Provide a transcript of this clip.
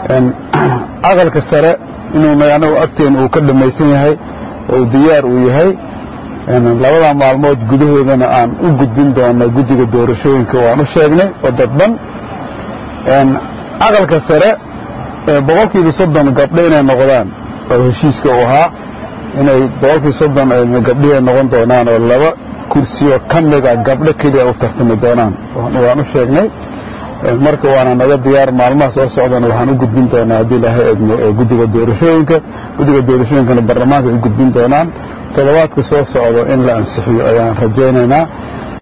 aqalka sare inuuna anagu agteen uu ka dhammaysan yahay oo diyaar uu yahay labada maalmood gudahoodana aan u gudbin doono guddiga doorashooyinka waan u sheegnay oo dadban aqalka sare boqolkiiba soddon gabdho inay noqdaan oo heshiiska uu ahaa inay boqolkiiba soddon gabdhihi noqon doonaan oo laba kursiyo ka mida gabdho keliya u tartami doonaan waan u sheegnay marka waana naga diyaar maalmaha soo socdana waxaan u gudbin doonaa haddii ilaahay eegno guddiga doorashooyinka guddiga doorashooyinkana baarlamaanka ay u gudbin doonaan toddobaadka soo socdo in la ansixiyo ayaan rajaynaynaa